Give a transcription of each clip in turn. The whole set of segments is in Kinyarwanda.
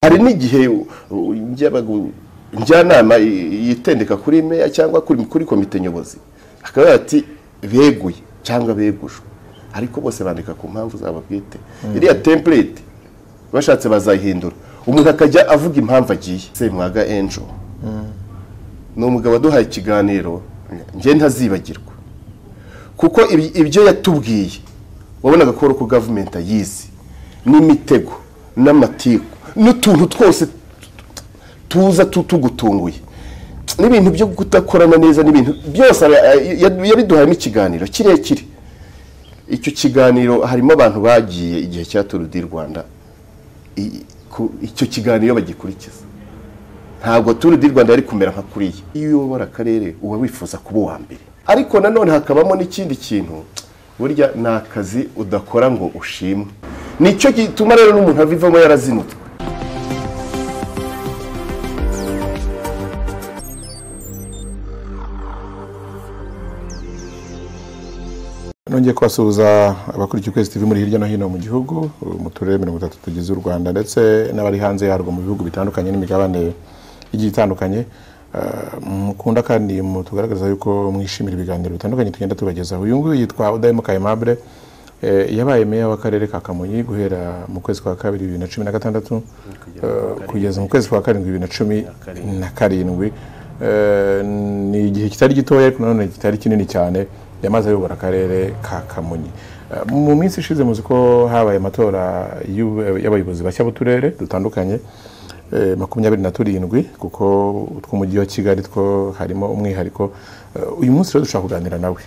hari n'igihe njyabagu- njyanama i- yitendeka kuri meya cyangwa kuri kuri komite nyobozi akavuga ati beguye cyangwa begujwe ariko bose bandika ku mpamvu zabo bwite iriya template bashatse bazayihindura umuntu akajya avuga impamvu agiye semwaga enjo ni umugabo waduhaye ikiganiro njye ntazibagirwa kuko ibi- ibyo yatubwiye wabonaga ko ko gavumenti ayizi n'imitego n'amatiku n'utuntu twose tuza tu- tugutunguye n'ibintu byo kudakorana neza n'ibintu byose ara- ya- yabiduhayemo ikiganiro kirekire icyo kiganiro harimo abantu bagiye igihe cya turu di rwanda i- ku- icyo kiganiro bagikurikiza ntabwo turu di rwanda yari kumera nka kuriya iyo uyobora akarere uba wifuza kuba uwa mbere ariko nanone hakabamo n'ikindi kintu burya ni akazi udakora ngo ushimwe nicyo gituma rero n'umuntu avivamo yarazinutwe nongeye kubasuhuza abakurikiye ukwezi tv muri hirya no hino mu gihugu mu turere mirongo itatu tugize u rwanda ndetse n'abari hanze yarwo mu bihugu bitandukanye n'imigabane igiye itandukanye Eh, mukunda kandi tugaragaza yuko mwishimira ibiganiro bitandukanye tugenda tubagezaho uyu nguyu yitwa udahemuka aimable Eh, yabaye meya w'akarere ka kamonyi guhera mu kwezi kwa kabiri bibiri na cumi na gatandatu eh, kugeza mu kwezi kwa karindwi bibiri na cumi na karindwi Eh, ni igihe kitari gitoya ariko nanone kitari kinini cyane yamaze ayobora akarere ka kamonyi Eh, mu minsi ishize muzi ko habaye amatora y'u- y'abayobozi bashya b'uturere dutandukanye eh, makumyabiri na turindwi kuko utw'umujyi wa kigali two harimo umwihariko Eh, uyu munsi rero dushaka kuganira nawe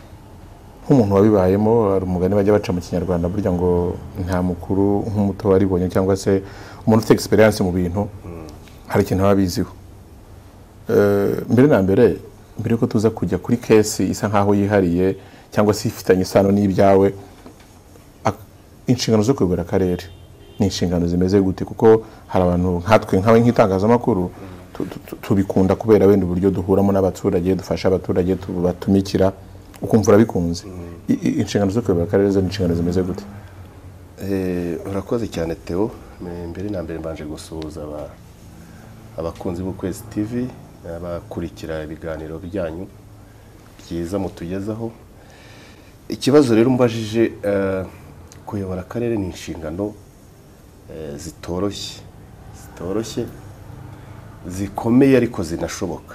nk'umuntu wabibayemo hari umugani bajya baca mu kinyarwanda burya ngo nta mukuru nk'umuto waribonye cyangwa se umuntu ufite egisperiyanse mu bintu hari ikintu aba abiziho Eh, mbere na mbere mbere yuko tuza kujya kuri kesi isa nkaho yihariye cyangwa se ifitanye isano n'ibyawe ak- inshingano zo kuyobora akarere ni inshingano zimeze gute kuko hari abantu nkatwe nkawe nk'itangazamakuru tu- tu- tu- tubikunda kubera wenda uburyo duhuramo n'abaturage dufasha abaturage tubatumikira ukumva urabikunze I- i- inshingano zo kuyobora akarere zo ni inshingano zimeze gute Eh, urakoze cyane Theo Me- mbere na mbere mbanje gusuhuza aba- abakunzi b'ukwezi tv abakurikira ibiganiro byanyu byiza mutugezaho ikibazo rero mbajije eh, kuyobora akarere ni inshingano eh, zitoroshye zitoroshye zikomeye ariko zinashoboka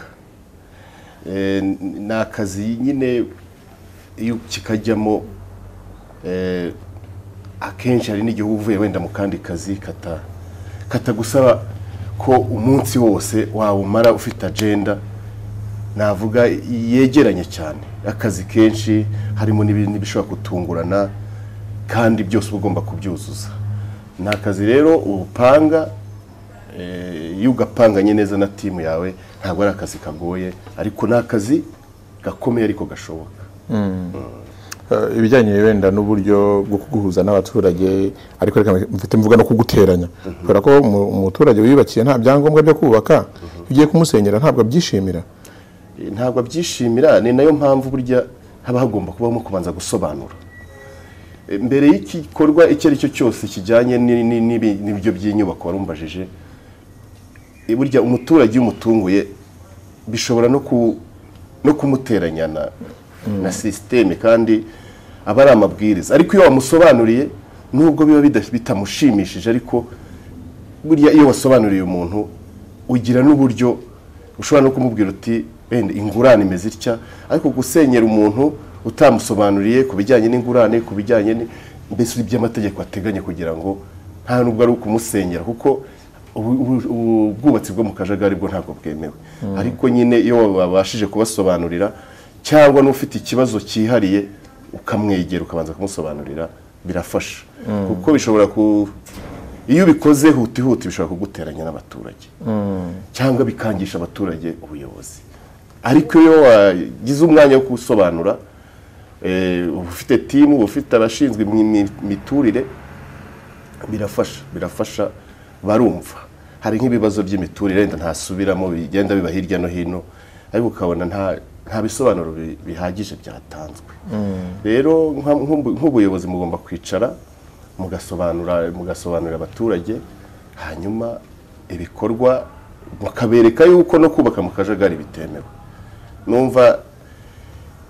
Eh, n- ni akazi nyine iyo kikajyamo eh, akenshi hari n'igihe uba uvuye wenda mu kandi kazi kata katagusaba ko umunsi wose wawumara ufite agenda navuga yegeranye cyane akazi kenshi harimo n'ibindi bishobora gutungurana kandi byose uba ugomba kubyuzuza ni akazi rero upanga eh, iyo ugapanganye neza na timu yawe ntabwo ari akazi kagoye ariko ni akazi gakomeye ariko gashoboka Eh, ibijyanye wenda n'uburyo bwo kuguhuza n'abaturage ariko reka mfite mvuga no kuguteranya kubera ko umu- umuturage wiyubakiye nta byangombwa byo kubaka iyo ugiye kumusenyera ntabwo abyishimira ntabwo abyishimira ni nayo mpamvu burya haba hagomba kubamo kubanza gusobanura E, mbere y'igikorwa icyo ari cyo cyose kijyanye ni- ni- n'ibi- n'ibyo by'inyubako warumbajije e, burya umuturage iyo umutunguye bishobora no ku- no kumuteranya na- na sisiteme kandi aba ari amabwiriza ariko iyo wamusobanuriye nubwo biba bida- bitamushimishije ariko burya iyo wasobanuriye umuntu ugira n'uburyo ushobora no kumubwira uti wenda ingurane imeze itya ariko gusenyera umuntu utamusobanuriye ku bijyanye n'ingurane ku bijyanye ni- mbese iby'amategeko ateganya kugira ngo nta nubwo ari ukumusenyera kuko ubu- ubu- ubu- ubwubatsi bwo mu kajagari bwo ntabwo bwemewe ariko nyine iyo babashije kubasobanurira cyangwa n'ufite ikibazo cyihariye ukamwegera ukabanza kumusobanurira birafasha kuko bishobora ku iyo ubikoze hutihuti bishobora kuguteranya n'abaturage cyangwa bikangisha abaturage ubuyobozi ariko iyo wagize umwanya wo kuwusobanura eh, uba ufite timu uba ufite abashinzwe imi- imi- imiturire birafasha birafasha barumva hari nk'ibibazo by'imiturire wenda ntasubiramo bigenda biba hirya no hino ariko ukabona nta nta bisobanuro bi- bihagije byatanzwe rero nka- nk'ubu- nk'ubuyobozi mugomba kwicara mugasobanura mugasobanurira abaturage hanyuma ibikorwa bakabereka yuko no kubaka mu kajagari bitemewe numva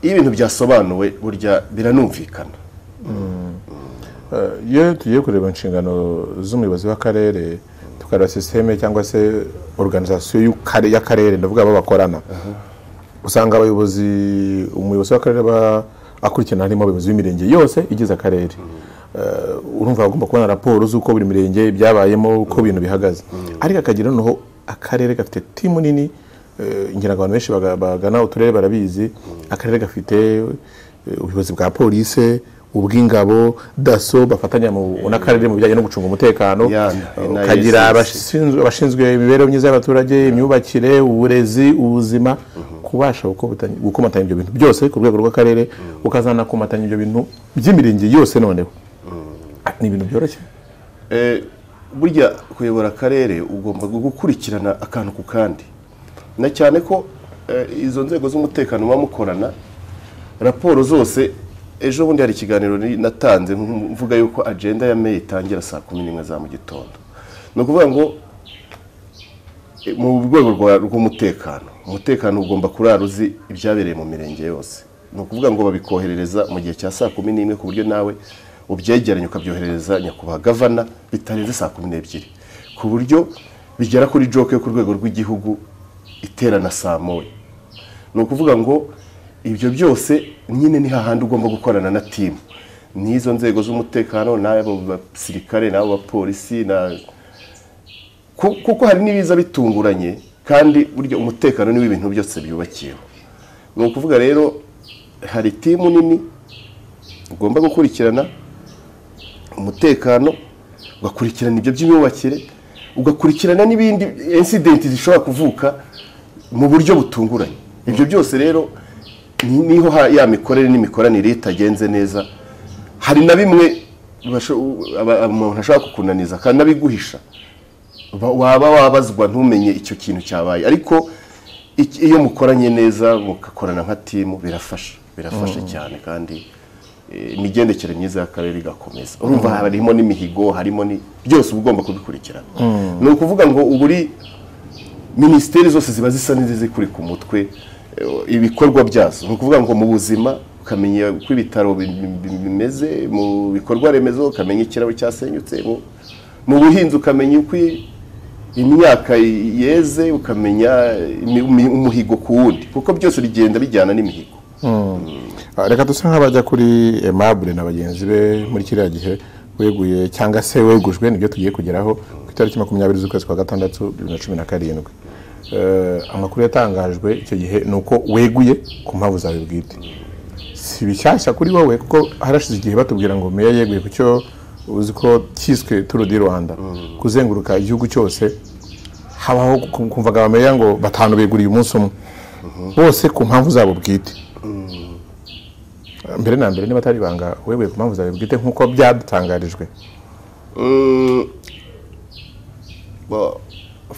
iyo ibintu byasobanuwe burya biranumvikana iyo tugiye kureba inshingano z'umuyobozi w'akarere tukareba sisiteme cyangwa se organizasiyo y'akare- y'akarere ndavuga abo bakorana usanga abayobozi umuyobozi w'akarere aba akurikirana harimo abayobozi b'imirenge yose igize akarere Eh, urumva agomba kubona raporo z'uko buri mirenge byabayemo uko ibintu bihagaze ariko akagira noneho akarere gafite timu nini eh, ngira ngo abantu benshi baga- bagana uturere barabizi akarere gafite eh, ubuyobozi bwa polise ubw'ingabo daso bafatanya mu- n'akarere mu bijyanye no gucunga umutekano Yeah, Eh, NISS. ukagira abashinzwe abashinzwe- abashinzwe imibereho myiza y'abaturage imyubakire uburezi ubuzima kubasha gukomata- gukomatanya ibyo bintu byose ku rwego rw'akarere ukazanakomatanya ibyo bintu by'imirenge yose noneho ni ibintu byoroshye Eh, burya kuyobora akarere ugomba gukurikirana akantu ku kandi na cyane ko eh, izo nzego z'umutekano muba mukorana raporo zose ejo bundi hari ikiganiro ni- natanze nk- mvuga yuko agenda ya meyi itangira saa kumi n'imwe za mu gitondo ni ukuvuga ngo eh, mu rwego rwa- rw'umutekano umutekano ugomba kurara uzi ibyabereye mu mirenge yose ni ukuvuga ngo babikoherereza mu gihe cya saa kumi n'imwe ku buryo nawe ubyegeranya ukabyoherereza nyakubahwa gavana bitarenze saa kumi n'ebyiri ku buryo bigera kuri joke yo ku rwego rw'igihugu iterana saa moya ni ukuvuga ngo ibyo byose nyine ni hahandi ugomba gukorana na timu n'izo nzego z'umutekano n'abo basirikare n'abo bapolisi na Ku- kuko hari n'ibiza bitunguranye kandi burya umutekano ni w'ibintu byose byubakiyeho ni ukuvuga rero hari timu nini ugomba gukurikirana umutekano ugakurikirana ibyo by'imyubakire ugakurikirana n'ibindi insidenti zishobora kuvuka mu buryo butunguranye ibyo byose rero ni- niho ha- ya mikorere n'imikoranire iyo itagenze neza hari na bimwe basho- aba- umuntu ashobora kukunaniza kandi n'abiguhisha Ba- waba wabazwa ntumenye icyo kintu cyabaye ariko iki- iyo mukoranye neza mugakorana nka timu birafasha birafasha cyane kandi eh, imigendekere myiza y'akarere igakomeza urumva harimo n'imihigo harimo ni byose uba ugomba kubikurikirana ni ukuvuga ngo ubu uri minisiteri zose ziba zisa n'izizikuri ku mutwe eh, ibikorwa byazo ni ukuvuga ngo mu buzima ukamenya uko ibitaro bi- bi- bi- bimeze mu bikorwa remezo ukamenya ikiraro cyasenyutse mu- mu buhinzi ukamenya uko i- imyaka yeze ukamenya imi- umi- umuhigo ku wundi kuko byose bigenda bijyana n'imihigo Ah, reka duse nk'abajya kuri aimable na bagenzi be muri kiriya gihe weguye cyangwa se wegujwe nibyo tugiye kugeraho ku itariki makumyabiri z'ukwezi kwa gatandatu bibiri na cumi na karindwi Eh, amakuru yatangajwe icyo gihe ni uko weguye ku mpamvu zawe bwite si bishyashya kuri wowe kuko harashize igihe batubwira ngo meya yeguye ku cyo uzi ko cyiswe turu di rwanda kuzenguruka igihugu cyose habaho kum- kumvaga abameya ngo batanu beguriye umunsi umwe bose ku mpamvu zabo bwite mbere na mbere niba atari ibanga weguye ku mpamvu zawe bwite nk'uko byadutangarijwe Bo-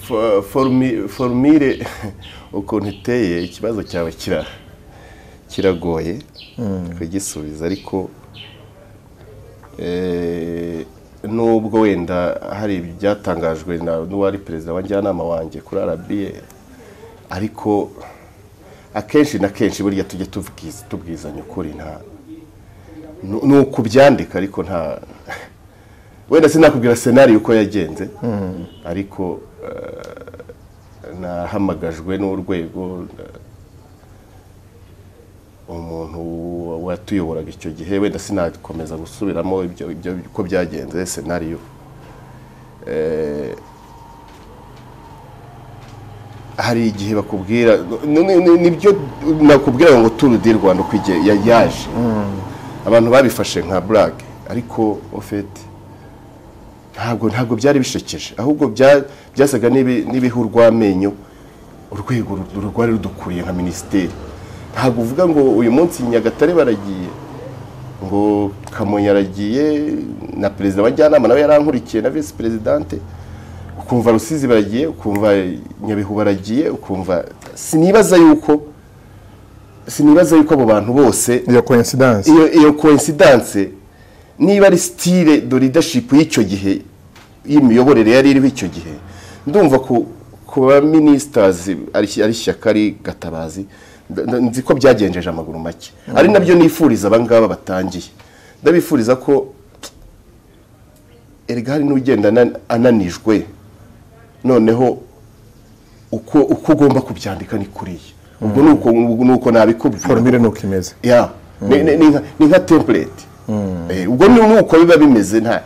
fo- formi- formire ukuntu iteye ikibazo cyawe kira- kiragoye kugisubiza ariko eh, nubwo wenda hari ibyatangajwe na- n'uwari perezida wa njyanama wanjye kuri arabiye ariko akenshi na kenshi burya tujya tubwiza- tubwizanya ukuri nta nu- ni ukubyandika ariko nta wenda sinakubwira senari uko yagenze ariko eh, nahamagajwe n'urwego eh, umuntu watuyoboraga icyo gihe wenda sinakomeza gusubiramo ibyo ibyo uko byagenze senariyo Eh, hari igihe bakubwira n- n- n- nibyo nakubwira ngo turu di rwanda uko igihe ya- yaje abantu babifashe nka burage ariko ofeti ntabwo ntabwo byari bishekeje ahubwo bya- byasaga n'ibi- n'ibihu urw'amenyo urwego ru- rwari rudukuriye nka minisiteri ntabwo uvuga ngo uyu munsi nyagatare baragiye ngo kamonyi aragiye na perezida wa njyanama nawe yarankurikiye na visi perezidante ukumva rusizi baragiye ukumva nyabihu baragiye ukumva sinibaza yuko sinibaza yuko abo bantu bose iyo coincidence iyo iyo coincidence niba ari style de leadership y'icyo gihe y'imiyoborere yari iriho icyo gihe ndumva ku ku ba minisitazi ari ari ishyaka ari gatabazi nda- nda- nzi ko byagenjeje amaguru make ari nabyo nifuriza abangaba batangiye ndabifuriza ko erega hari n'ugenda ana- ananijwe noneho uko uko ugomba kubyandika ni kuriya ubwo ni uko ni uko nabikubwira forumire ni uko imeze ya ni- ni- ni nka- ni nka template Eh, ubwo ni nuko biba bimeze nta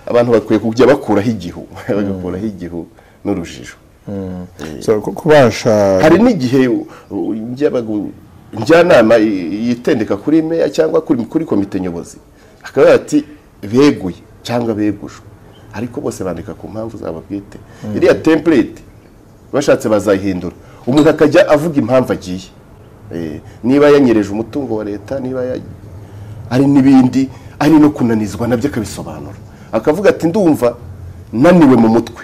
abantu bakwiye kujya bakuraho igihu bagakuraho igihu n'urujijo So, ku- kubasha hari n'igihe u- u- njyabaga u- njyanama i- yitendeka kuri meya cyangwa kuri kuri komite nyobozi akaba ati beguye cyangwa begujwe ariko bose bandika ku mpamvu zabo bwite iriya template bashatse bazayihindura umuntu akajya avuga impamvu agiye Eh, niba yanyereje umutungo wa leta niba ya- hari n'ibindi ari no kunanizwa nabyo akabisobanura akavuga ati ndumva naniwe mu mutwe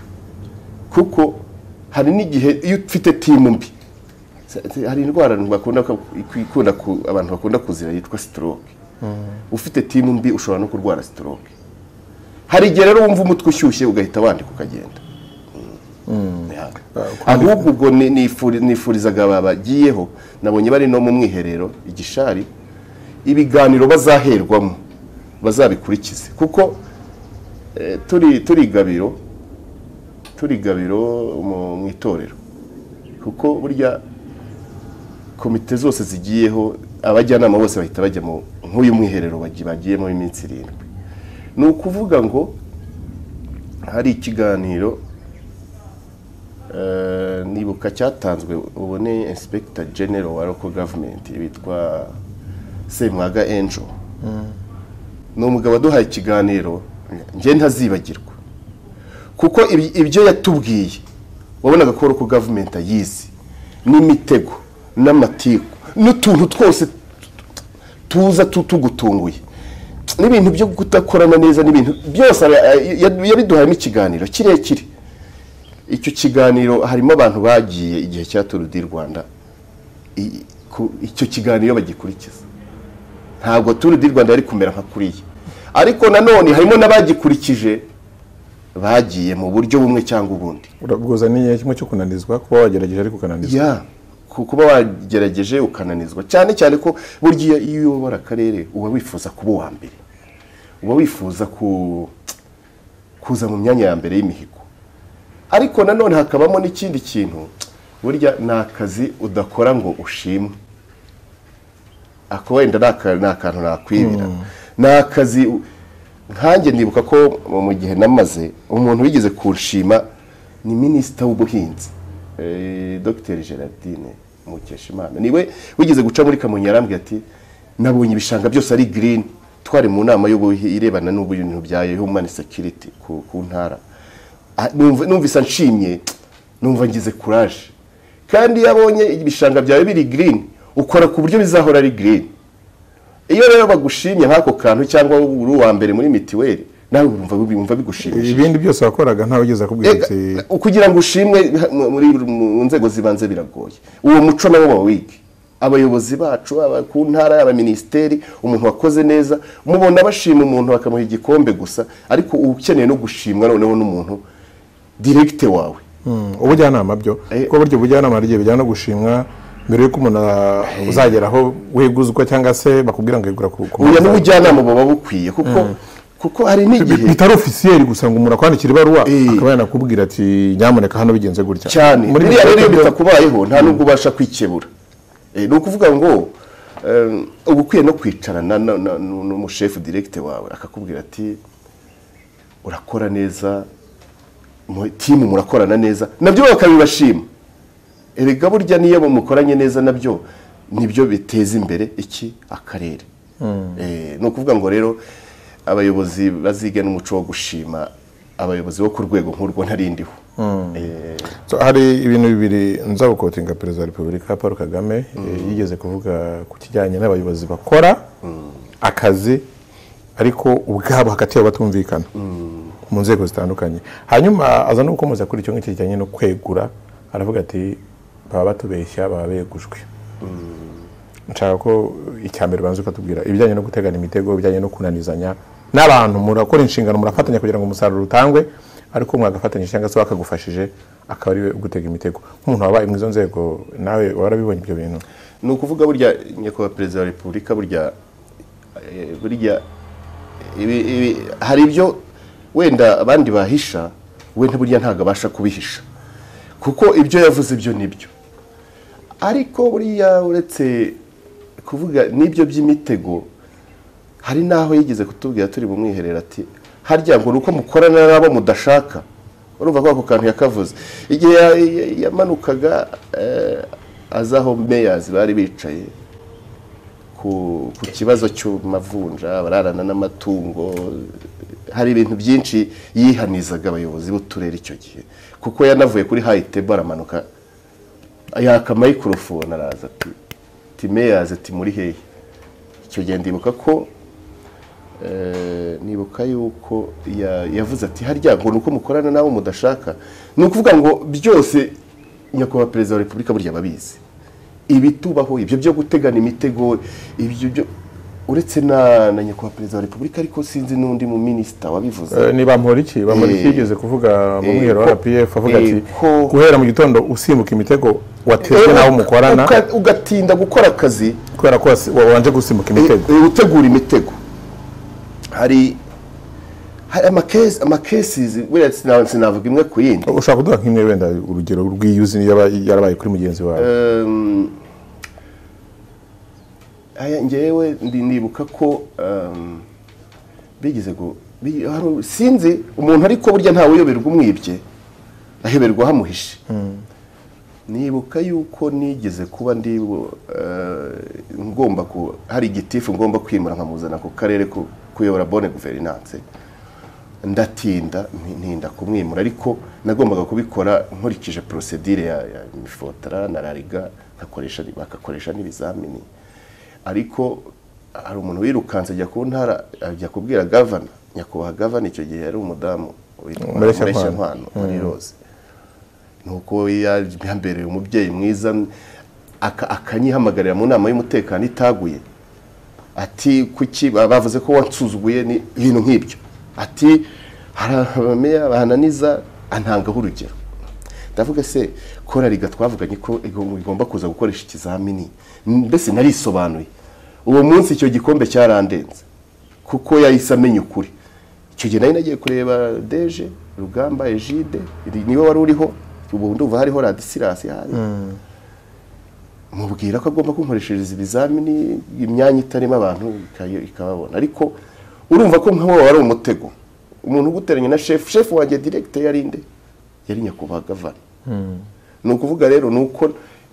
kuko hari n'igihe iyo ufite timu mbi hari indwara bakunda ko- ikunda ku- abantu bakunda kuzira yitwa stroke ufite timu mbi ushobora no kurwara stroke hari igihe rero wumva umutwe ushyushye ugahita wandika ukagenda Yeah. ahubwo ubwo ni- nifuri- nifurizaga aba bagiyeho nabonye bari no mu mwiherero igishari ibiganiro bazaherwamo bazabikurikize kuko eh, turi turi gabiro turi gabiro mu- mu itorero kuko burya komite zose zigiyeho abajyanama bose bahita bajya mu nk'uyu mwiherero bagi- bagiyemo iminsi irindwi ni ukuvuga ngo hari ikiganiro eh, nibuka cyatanzwe ubu ni inspector general wa local government witwa semwaga angel ni umugabo waduhaye ikiganiro njye ntazibagirwa kuko ibi- ibyo yatubwiye wabonaga ko local government ayizi n'imitego n'amatiku n'utuntu twose tuza tu- tugutunguye n'ibintu byo kudakorana neza n'ibintu byose ara- ya- yabiduhayemo ikiganiro kirekire icyo kiganiro harimo abantu bagiye igihe cya turu di rwanda i- ku- icyo kiganiro bagikurikiza ntabwo turu di rwanda yari kumera nka kuriya ariko nanone harimo n'abagikurikije bagiye mu buryo bumwe cyangwa ubundi bwoza ni kimwe cyo kunanizwa kuba wagerageje ariko ukananizwa ya ku- kuba wagerageje ukananizwa cyane cyane ko burya iyo uyobora akarere uba wifuza kuba uwa mbere uba wifuza ku kuza mu myanya ya mbere y'imihigo ariko nanone hakabamo n'ikindi kintu burya ni akazi udakora ngo ushimwe ako wenda ni aka- ni akantu nakwibira ni akazi u- nkanjye ndibuka ko mu- mu gihe namaze umuntu wigeze kunshima ni minisita w'ubuhinzi eh, dr gerardine mukeshimana niwe wigeze guca muri kamonyi yarambwira ati nabonye ibishanga byose ari green twari mu nama y'ubuhi irebana n'ubintu bya human security ku, ku ntara Ah, numva- numvise nshimye numva ngize courage kandi iyo abonye ibishanga byawe biri green ukora ku buryo bizahora ari green iyo rero bagushimye nk'ako kantu cyangwa uri uwa mbere muri mitiweli nawe urumva wumva bigushimishije ibindi byose wakoraga ntawe ugeze akubwira Ega, ati kugira ngo ushimwe ha- mu- muri mu nzego zibanze biragoye uwo muco nabo bawige abayobozi bacu aba ku ntara abaminisiteri umuntu wakoze neza mubona bashima umuntu bakamuha igikombe gusa ariko uba ukeneye no gushimwa noneho n'umuntu diregite wawe Mm, ubujyanama byo Eh. kuko burya ubujyanama hari igihe bijyana no gushimwa mbere y'uko umuntu ah, uzagera aho weguzwa cyangwa se bakubwira ngo yegura ku ku- buya n'ubujyanama buba bukwiye kuko kuko hari Bi- n'igihe bitari ofisiyeri gusa ngo umuntu akwandikira ibaruwa Eh. akaba yanakubwira ati nyamuneka hano bigenze gutya cyane muri biriya rero iyo byo- bitakubayeho nta nubwo ubasha kwikebura Eh, ni ukuvuga ngo eh, uba ukwiye no kwicarana na- na- n'umushefu diregite wawe akakubwira ati urakora neza mu- timu murakorana neza nabyo bakabibashima erega burya niyo mukoranye neza nabyo nibyo biteza imbere iki akarere Eh, ni ukuvuga ngo rero abayobozi bazige n'umuco wo gushima abayobozi bo ku rwego nk'urwo ntarindiho So, hari ibintu bibiri nza gukotinga perezida wa repubulika paul kagame eh, yigeze kuvuga ku kijyanye n'abayobozi bakora akazi ariko ubwabo hagati yabo batumvikana mu nzego zitandukanye hanyuma aza no gukomeza kuri icyo ngicyo kijyanye no kwegura aravuga ati baba batubeshya baba begujwe nshaka ko icya mbere ubanza ukatubwira ibijyanye no gutegana imitego ibijyanye no kunanizanya n'abantu murakora inshingano murafatanya kugira ngo umusaruro utangwe ariko mwagafatanyije cyangwa se wakagufashije akaba ari we ugutega imitego nk'umuntu wabaye muri izo nzego nawe warabibonye ibyo bintu ni ukuvuga burya nyakubahwa perezida wa repubulika burya eh, burya ibi- ibi- hari ibyo wenda abandi bahisha we burya ntabwo abasha kubihisha kuko ibyo yavuze byo nibyo ariko buriya uretse kuvuga n'ibyo by'imitego hari n'aho yigeze kutubwira turi mu mwiherero ati harya ngo ni uko mukorana n'abo mudashaka urumva ko ako kantu yakavuze igihe ya- ya- yamanukaga eh, aza aho meyazi bari bicaye ku, ku kibazo cy'amavunja abararana n'amatungo hari ibintu byinshi yihanizaga abayobozi b'uturere icyo gihe kuko yanavuye kuri hayi tebo aramanuka yaka mayikorofone araza ati ati meyazi ati muri hehe icyo gihe ndibuka ko eh, nibuka yuko ya- yavuze ati harya ngo ni uko mukorana n'abo mudashaka ni ukuvuga ngo byose nyakubahwa perezida wa repubulika burya babizi ibitubaho ibyo byo gutegana imitego ibyo byo uretse na na nyakubahwa perezida wa repubulika ariko sinzi n'undi mu minisita wabivuze Eh, ni bamporiki bamporiki Eh. yigeze kuvuga mu Eh, mwiherero wa ko- rpf avuga eh, ati ko- guhera mu gitondo usimbuka imitego watejwe Eh, n'abo mukorana uka- ugatinda gukora akazi kubera ko wasi- wabanje gusimbuka imitego Eh, eh, gutegura imitego hari hari amakesi amakesizi wenda sina- sinavuga imwe ku yindi ushaka kuduha nk'imwe wenda urugero rw'iyuzi yaba yarabaye kuri mugenzi wawe Um, aya ngewe ndi- ndibuka ko um, bigeze gu- bi- hari- sinzi umuntu ariko burya ntawe uyoberwa umwibye aheberwa hamuhishe nibuka yuko nigeze kuba ndi eh, ngomba ku hari igitifu ngomba kwimura nkamuzana ku karere ku- kuyobora bone guverinance ndatinda nti- ntinda kumwimura ariko nagombaga kubikora nkurikije procedure ya, ya mifotara na rariga nkakoresha bagakoresha n'ibizamini ariko hari umuntu wirukanse ajya ku ntara ajya kubwira gavana nyakubahwa gavana icyo gihe yari umudamu witwa Mureshyankwano. Mureshyankwano, muri rose nuko yambereye umubyeyi mwiza aka- akanyihamagarira mu nama y'umutekano itaguye ati kuki bavuze ko wansuzuguye ni ibintu nk'ibyo ati hari abameya bahananiza antangaho urugero ndavuga se korariga twavuganye ko igom- igomba kuza gukoresha ikizamini mbese narisobanuye uwo munsi icyo gikombe cyarandenze kuko yahise amenya ukuri icyo gihe nari nagiye kureba deje rugamba ejide iri- niwe wari uriho ubu ndumva hariho radisilasi hari mubwira ko agomba kunkoreshereza ibizamini imyanya itarimo abantu ikayo- ikababona ariko urumva ko nkawe wari umutego umuntu uguteranya na shefu shefu wanjye direkite yari inde yari nyakubahwa gavana ni ukuvuga rero ni uko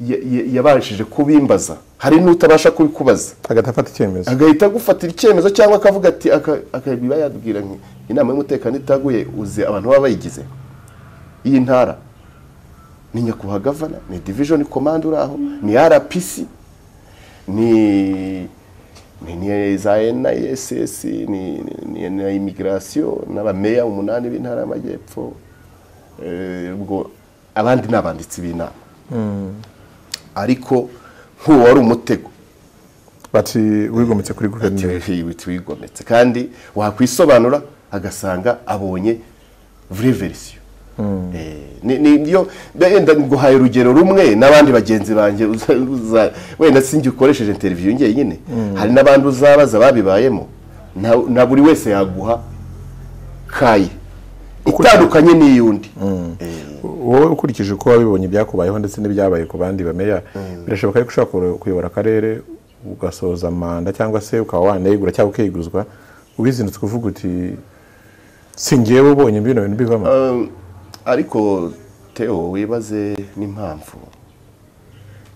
ya- ya- yabashije kubimbaza hari n'utabasha kubikubaza agahita afata icyemezo agahita agufatira icyemezo cyangwa akavuga ati aka- akabiba yabwira nti inama y'umutekano itaguye uzi abantu baba bayigize iyi ntara ni nyakubahwa gavana ni division command uri aho ni rpc ni ni ni za niss ni ni na immigration n'abameya umunani b'intara y'amajyepfo Eh, ubwo abandi ni abanditsi b'inama ariko nk'uwo wari umutego bati wigometse kuri guverineri wihibutse wigometse kandi wakwisobanura agasanga abonye vraie version Eh, ni- ni- niyo wenda nguhaye urugero rumwe n'abandi bagenzi banjye uza- uza- wenda sinjye ukoresheje interview njyenyine hari n'abandi uzabaza babibayemo na- na buri wese yaguha kaye itandukanye n'iy'undi Eh, wowe ukurikije uko wabibonye ibyakubayeho ndetse n'ibyabaye ku bandi bameya birashoboka yuko ushobora kuyo- kuyobora akarere ugasoza manda cyangwa se ukaba wanegura cyangwa ukeguzwa ubizindutse uvuga uti si njyewe ubonye bino bintu bivamo Um, ariko teo wibaze n'impamvu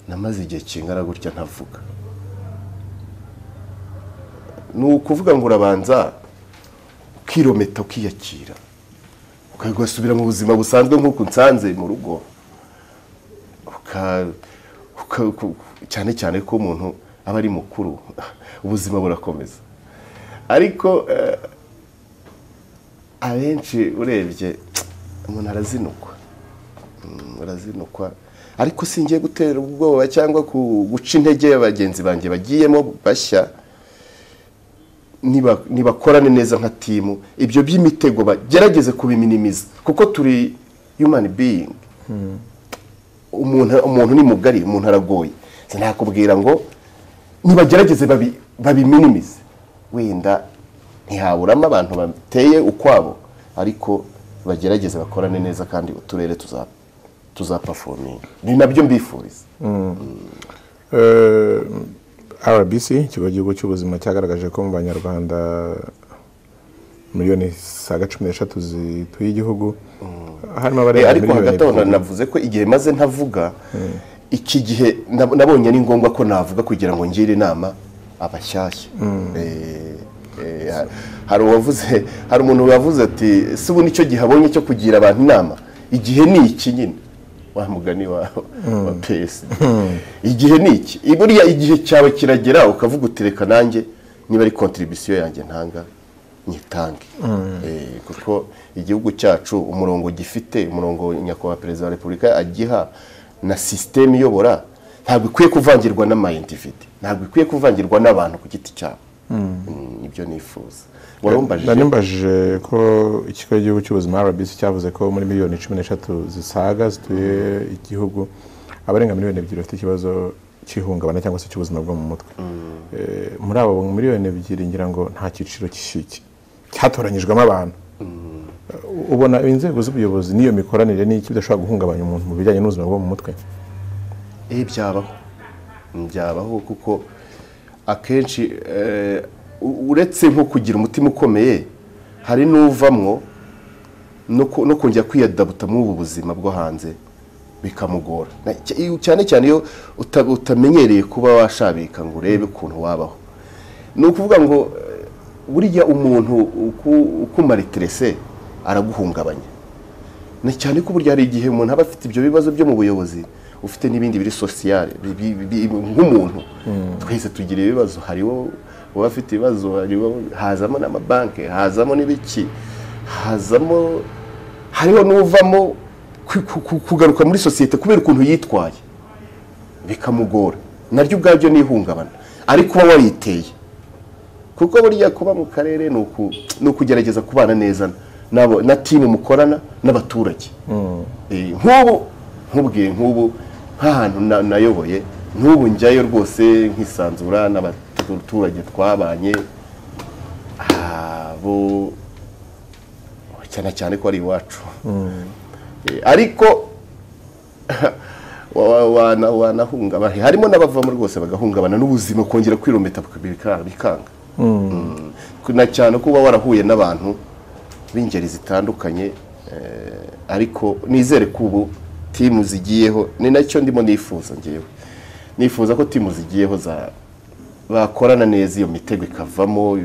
namaze igihe kingana gutya ntavuga ni ukuvuga ngo urabanza ukirometa ukiyakira ugasubira mu buzima busanzwe nk'uko nsanze mu rugo uka- uka- ku- cyane cyane ko umuntu aba ari mukuru ubuzima burakomeza ariko eh, abenshi urebye umuntu arazinukwa Mm, arazinukwa ariko singiye gutera ubwoba cyangwa ku- guca intege abagenzi banjye bagiyemo bashya niba- nibakorane neza nka timu ibyo by'imitego bagerageze kubiminimiza kuko turi human being umuntu umuntu ni mugari umuntu aragoye sinakubwira ngo nibagerageze babi- babiminimize wenda ntihaburamo abantu bateye ukwabo ariko bagerageze bakorane neza kandi uturere tuza tuzapafominga ni nabyo mbifuriza Eh, rbc ikigo cy'igihugu cy'ubuzima cyagaragaje ko mu banyarwanda miliyoni saga cumi n'eshatu zituye igihugu harimo Eh, abarenga ariko miliyoni hagati aho na- ebyiri. navuze ko igihe maze ntavuga iki gihe nab- nabonye ari ngombwa ko navuga kugira ngo ngire inama abashyashya Eh, eh, ha- hari uwavuze hari umuntu wavuze ati si ubu nicyo gihe abonye cyo kugira abantu inama igihe ni iki nyine wa mugani wa wa PSD igihe ni iki I- buriya igihe cyawe kiragera ukavuga uti reka nanjye niba ari kontribisiyo yanjye ntanga nyitange Eh, kuko igihugu cyacu umurongo gifite umurongo nyakubahwa perezida wa repubulika agiha na sisiteme iyobora ntabwo ikwiye kuvangirwa n'amayendivide ntabwo ikwiye kuvangirwa n'abantu ku giti cyabo Mm, nibyo nifuza nari warambajije mbajije ko ikigo cy'igihugu cy'ubuzima rbc cyavuze ko muri miliyoni cumi n'eshatu zisaga zituye igihugu abarenga miliyoni ebyiri bafite ikibazo cy'ihungabana cyangwa se cy'ubuzima bwo mu mutwe Eh, muri abo miliyoni ebyiri ngira ngo nta cyiciro cy'ishiki cyatoranyijwemo abantu Eh, ubona inzego z'ubuyobozi n'iyo mikoranire n'iki bidashobora guhungabanya umuntu mu bijyanye n'ubuzima bwo mu mutwe Eh, byabaho byabaho kuko akenshi eh, u- uretse nko kugira umutima ukomeye hari n'uvamwo no ku- no kongera kwiyadabuta muri ubu buzima bwo hanze bikamugora Na- cy- iyo- cyane cyane iyo uta- utamenyereye kuba washabika ngo urebe ukuntu wabaho ni ukuvuga ngo eh, buriya umuntu uku- ukumara iterese araguhungabanya na cyane ko burya hari igihe umuntu aba afite ibyo bibazo byo mu buyobozi ufite n'ibindi biri sosiyale bi- bi- bi- nk'umuntu twese tugira ibibazo hari wo uba afite ibibazo hari wo hazamo n'amabanki hazamo n'ibiki hazamo hariho n'uvamo ku- ku- ku- kugaruka muri sosiyete kubera ukuntu yitwaye bikamugora naryo ubwabyo ni ihungabana ariko uba wariteye kuko burya kuba mu karere ni uku- ni ukugerageza kubana neza n'abo- na timu mukorana n'abaturage Eh, nk'ubu nkubwiye nk'ubu nk'ahantu na- nayoboye nk'ubu njyayo rwose nkisanzura n'abaturage twabanye abo cyane cyane ko ari iwacu Eh, ariko wa- wa- wana- wanahungabana harimo n'abavamo rwose bagahungabana n'ubuzima kongera kwirometa bika- bikanga Mm. na cyane kuba warahuye n'abantu b'ingeri zitandukanye eh, ariko nizere ko ubu timu zigiyeho ni nacyo ndimo nifuza ngewe nifuza ko timu zigiyeho za bakorana neza iyo mitego ikavamo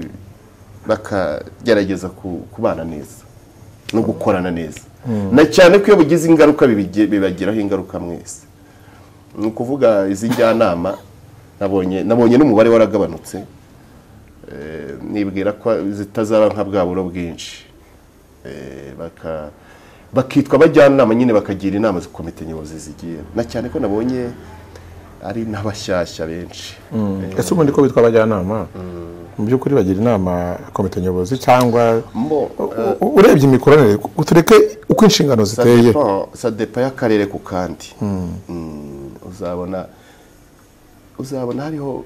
bakagerageza ku- kubana neza no gukorana neza na cyane ko iyo bugize ingaruka bibige- bibagiraho ingaruka mwese ni ukuvuga izi njyanama nabonye nabonye n'umubare waragabanutse Eh, nibwira ko zitazaba nka bwa buro bwinshi Eh, baka- bakitwa abajyanama nyine bakagira inama za komite nyobozi zigiye na cyane ko nabonye ari n'abashyashya benshi Eh, ese ubundi ko bitwa abajyanama mu by'ukuri bagira inama komite nyobozi cyangwa mo, U- u- urebye imikoranire ku- tureke uko inshingano Ça ziteye dépend- ça dépend y'akarere ku kandi Mm, uzabona uzabona hariho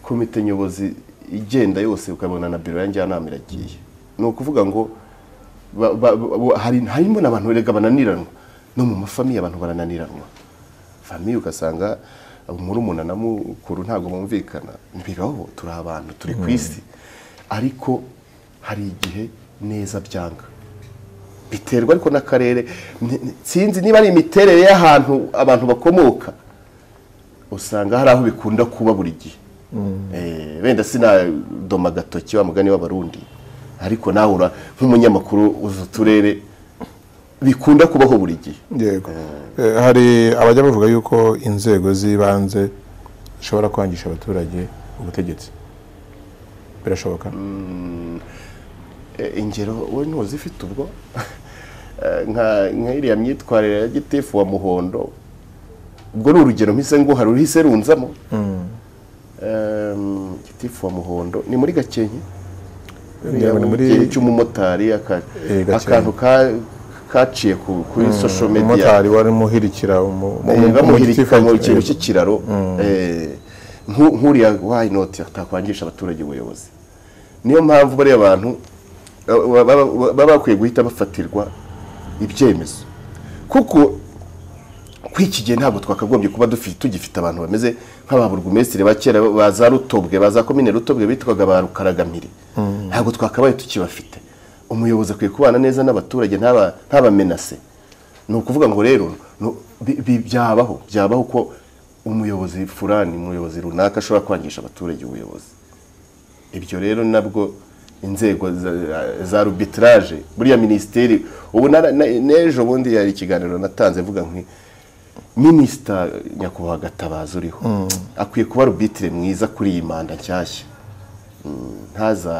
komite nyobozi igenda yose ukabona na biro ya njyanama iragiye ni ukuvuga ngo ba- ba- ba- hari- harimo n'abantu erega bananiranwa no mu mafamiye abantu barananiranwa famiye ugasanga murumuna na mukuru ntabwo bumvikana ntibiraho turi abantu turi ku isi ariko hari igihe neza byanga biterwa ariko n'akarere Ni- ni- sinzi niba ari imiterere y'ahantu abantu bakomoka usanga hari aho bikunda kuba buri gihe Eh, wenda sinadoma agatoki wa mugani w'abarundi ariko nawe ura- nk'umunyamakuru uzi uturere bikunda kubaho buri gihe yego Eh, hari abajya bavuga yuko inzego z'ibanze zishobora kwangisha abaturage ubutegetsi birashoboka Eh, ingero wowe ntuzi ifite ubwo Eh, nka nka iriya myitwarire ya gitifu wa muhondo ubwo ni urugero mpise nguha ruhise runzamo Eh, gitifu wa muhondo ni muri gakenke yabona muri cy'umumotari aka- Eh, gake. akantu ka- kaciye ku- kuri social media umumotari wari muhirikira umu- umu- Eh, bamuhirika mu umutifati- kintu cy'ikiraro eh, nku- nk'uriya why not atakwangisha abaturage ubuyobozi niyo mpamvu bariya bantu ba- ba- ba- baba bakwiye guhita bafatirwa ibyemezo kuko kuri iki gihe ntabwo twakagombye kuba dufite tugifite abantu bameze nk'ababurugumesitiri ba kera ba za rutobwe ba za komine rutobwe bitwaga ba rukaragamire ntabwo twakabaye tukibafite umuyobozi akwiye kubana neza n'abaturage ntaba- ntabamenase ni ukuvuga ngo rero no- bi- bi- byabaho byabaho ko umuyobozi furani umuyobozi runaka ashobora kwangisha abaturage ubuyobozi ibyo rero nabwo inzego za- za rubitraje buriya minisiteri ubu nara- na- n'ejo bundi yari ikiganiro natanze mvuga nti minisita nyakubahwa gatabazi uriho akwiye kuba rubitire mwiza kuri iyi manda nshyashya Mm, ntaza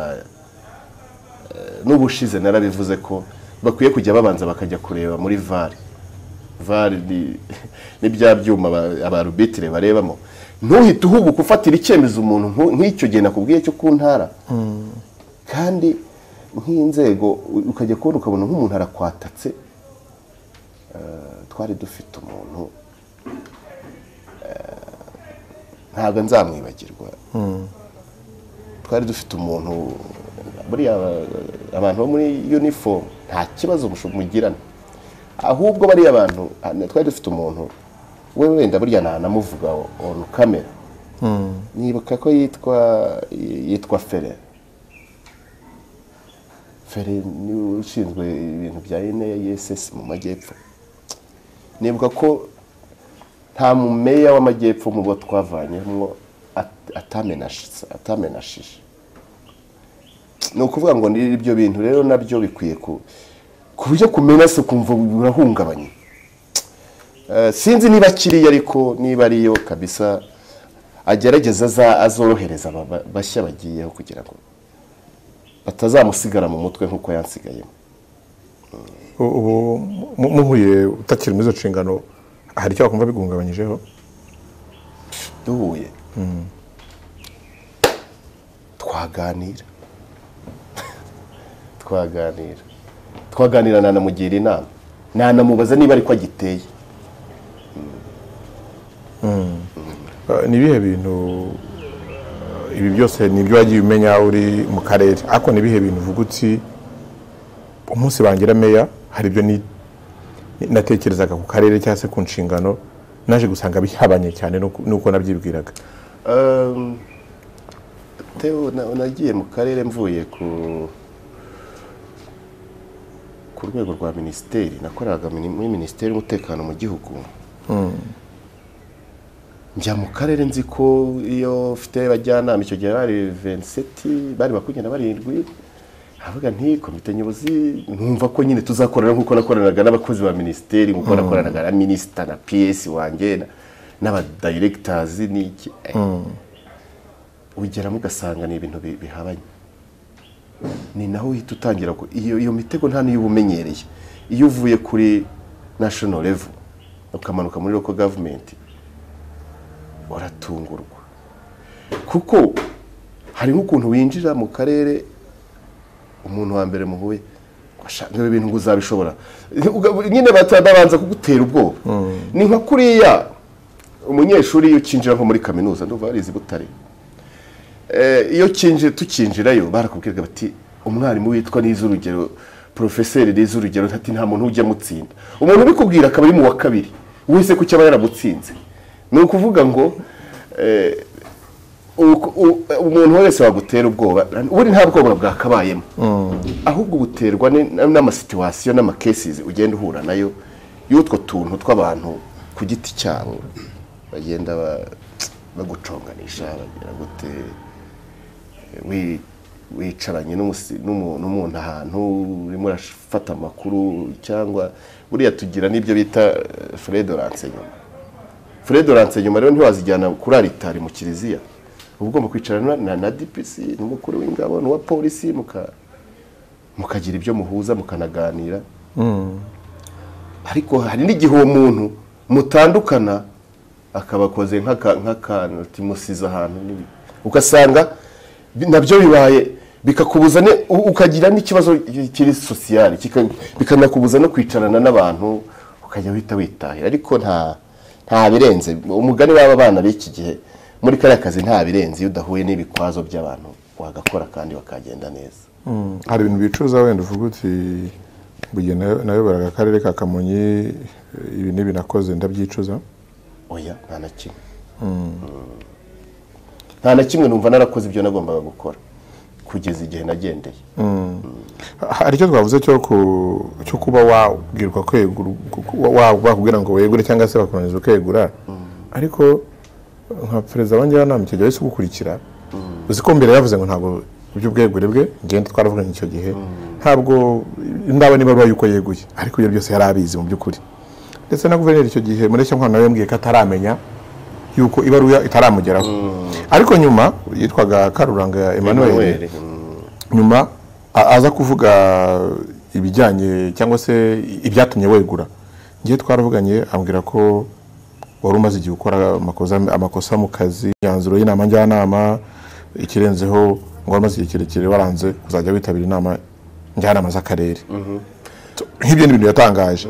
eh, n'ubushize narabivuze ko bakwiye kujya babanza bakajya kureba muri vare vare ni- ni bya byuma aba- abarubitire barebamo ntuhite uhubuka ufatira icyemezo umuntu nku- nk'icyo gihe nakubwiye cyo ku ntara kandi nk'inzego u- ukajya kubona ukabona nk'umuntu arakwatatse Eh, twari dufite umuntu eh, ntabwo nzamwibagirwa twari dufite umuntu buriya eh, abantu bo muri uniform nta kibazo mushu- mugirana ahubwo bariya bantu ah, twari dufite umuntu we wenda burya nanamuvuga on camera nibuka ko yitwa yitwa fere fere niwe ushinzwe ibintu bya NASS mu majyepfo nibuka ko nta mumeya w'amajyepfo mu bo twavanyemo at- atamenashitse- atamenashije ni ukuvuga ngo ni ibyo bintu rero nabyo bikwiye ku ku buryo kumena se ukumva burahungabanye Eh, sinzi niba akiriyo ariko niba ariyo kabisa agerageza aza- azorohereza aba ba- bashya bagiyeho kugira ngo batazamusigara mu mutwe nk'uko yansigayemo ubu mu- muhuye utakiri muri izo nshingano hari icyo wakumva biguhungabanyijeho duhuye twaganira twaganira twaganira nanamugira inama nanamubaza niba ariko agiteye Eh, ni ibihe bintu eh, ibi byose ni ibyo wagiye umenya uri mu karere ariko ni ibihe bintu uvuga uti umunsi bangira meya hari ibyo ni- natekerezaga ku karere cyangwa se ku nshingano naje gusanga bihabanye cyane n'uko- n'uko nabyibwiraga Um, Theo na- nagiye mu karere mvuye ku ku rwego rwa minisiteri nakoraga mini- muri minisiteri y'umutekano mu gihugu njya mu karere nzi ko iyo ufite abajyanama icyo gihe bari 27 bari bakugenda barindwi avuga nti komite nyobozi numva ko nyine tuzakorana nk'uko nakoranaga n'abakozi ba minisiteri nk'uko nakoranaga na minisita na piyesi wanjye na- n'abadiregitazi n'iki Eh, ugeramo ugasanga ni ibintu bi- bihabanye ni naho uhita utangira ku- iyo iyo mitego nta n'iyo uba umenyereye iyo uvuye kuri national level ukamanuka muri local government uratungurwa kuko hari nk'ukuntu winjira mu karere umuntu wa mbere muhuye ashaka ibi bintu ngo uzabishobora Uga- nyine bata- babanza kugutera ubwoba ni nka kuriya umunyeshuri iyo ukinjira nko muri kaminuza ndumva barizi butare Eh, iyo kinjira tukinjirayo barakubwiraga bati umwarimu witwa nize urugero porofeseri nize urugero ati nta muntu ujya amutsinda umuntu ubikubwira akaba ari mu wa kabiri wese ku cyaba yaramutsinze ni ukuvuga ngo eh, uko- u- umuntu wese wagutera ubwoba ubundi nta bwoba bwakabayemo ahubwo buterwa ni- n'amasituwasiyo n'amakesizi ugenda uhura nayo y'utwo tuntu tw'abantu ku giti cyabo bagenda ba- baguconganisha bagira gute wi- wicaranye n'umusi- n'umu- n'umuntu ahantu urimo urafata amakuru cyangwa buriya tugira n'ibyo bita furedorance nyuma furedorance nyuma rero ntiwazijyana kuri aritari mu kiliziya uba ugomba kwicarana na, na dpc n'umukuru w'ingabo n'uwa polisi muka- mukagira ibyo muhuza mukanaganira ariko hari n'igihe uwo muntu mutandukana akabakoze nk'aka- nk'akantu timusize ahantu n'ibi. ugasanga bi- nabyo bibaye bikakubuza ne- u- ukagira n'ikibazo kiri sosiyale kika- bikanakubuza no kwicarana n'abantu ukajya wita witahira ariko nta nta birenze umugani w'aba bana b'iki gihe muri kariya kazi nta birenze iyo udahuye n'ibikwazo by'abantu wagakora kandi bakagenda neza hari ibintu bicuza wenda uvuga uti bugiye nayoboraga akarere ka kamonyi ibi n'ibi nakoze ndabyicuza oya nta na kimwe nta na kimwe numva narakoze ibyo nagombaga gukora kugeza igihe nagendeye hari icyo twavuze cyo ku- cyo kuba wabwirwa kwegura wa- wa- bakubwira ngo wegure cyangwa se bakunaniza ukegura ariko nka perezida wa njyanama icyo gihe wahise ugukurikira uzi ko mbere yavuze ngo ntabwo iby'ubwegure bwe ngenda twaravuga icyo gihe ntabwo ndabona ibaruwa yuko yeguye ariko ibyo byose yari abizi mu by'ukuri ndetse na guverineri icyo gihe mureshyankwano nawe yambwiye ko ataramenya yuko ibaruwa itaramugeraho ariko nyuma yitwaga karuranga emmanuel Emmanuel, nyuma a- aza kuvuga ibijyanye cyangwa se ibyatumye wegura ngiye twaravuganye ambwira ko wari umaze igihe ukora amakosa, amakosa mu kazi imyanzuro y'inama njyanama ikirenzeho ngo wari umaze igihe kirekire waranze kuzajya witabira inama njyanama z'akarere So, nk'ibyo ni ibintu yatangaje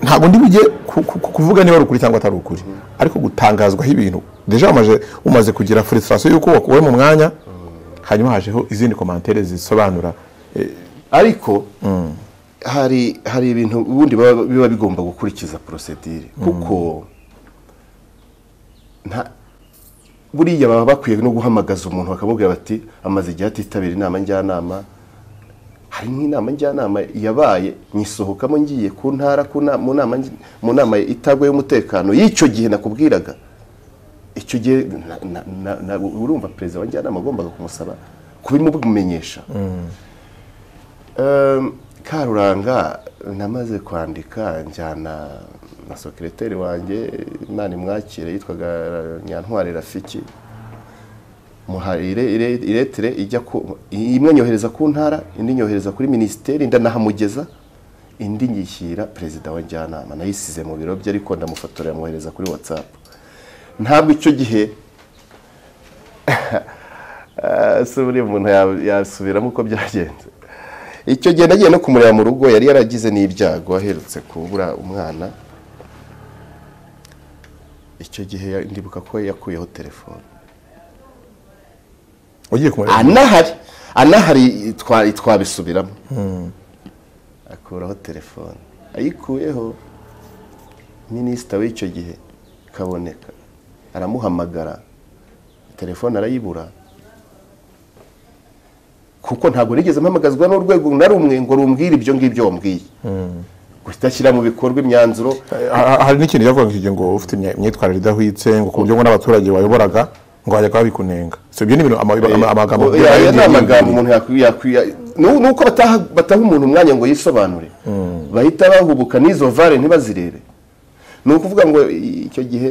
ntabwo ndi bujye ku- ku- ku- kuvuga niba ari ukuri cyangwa atari ukuri ariko gutangazwaho ibintu deja umaze- umaze kugira frustration y'uko wakuwe mu mwanya hanyuma hajeho izindi komantere zisobanura eh, ariko hari hari ibintu ubundi baba- biba bigomba gukurikiza porosedire kuko nta buriya baba bakwiye no guhamagaza umuntu bakamubwira bati amaze igihe atitabira inama njyanama hari nk'inama njyanama yabaye nyisohokamo ngiye ku ntara ku na- mu nama nj- mu nama itagwa y'umutekano y'icyo gihe nakubwiraga icyo gihe na- na- na- na- urumva perezida wa njyanama agombaga kumusaba kubimumenyesha Um, karuranga namaze kwandika njyana na sekireteri wanjye imana imwakire yitwaga nyantwari rafiki muha ire- ire- iretire ijya ku imwe nyohereza ku ntara indi nyohereza kuri minisiteri ndanahamugeza indi nyishyira perezida wa njyanama nayisize mu biro bye ariko ndamufotorera mwohereza kuri watsapu ntabwo icyo gihe Ah, se buriya umuntu ya- yasubiramo uko byagenze icyo gihe nagiye no kumureba mu rugo yari yaragize n'ibyago aherutse kubura umwana icyo gihe ya- ndibuka ko yakuyeho telefone ugiye kumureba anahari anahari twa- twabisubiramo akuraho telefone ayikuyeho minisita w'icyo gihe kaboneka aramuhamagara telefone arayibura kuko ntabwo nigeze mpamagazwa n'urwego na rumwe ngo rumbwire ibyo ngibyo wambwiye guhita ashyira mu bikorwa imyanzuro Ha- ha- hari n'ikintu yavuga icyo gihe ngo ufite imya- imyitwarire idahwitse ngo ku buryo ngo n'abaturage wayoboraga ngo hajya kuba bikunenga so ibyo ni ibintu ama- ama- amagambo Oya, aya ni amagambo umuntu yakwi- yakwi- nu- nuko bataha bataha umuntu umwanya ngo yisobanure bahita bahubuka n'izo vare ntibazirebe ni ukuvuga ngo i- icyo gihe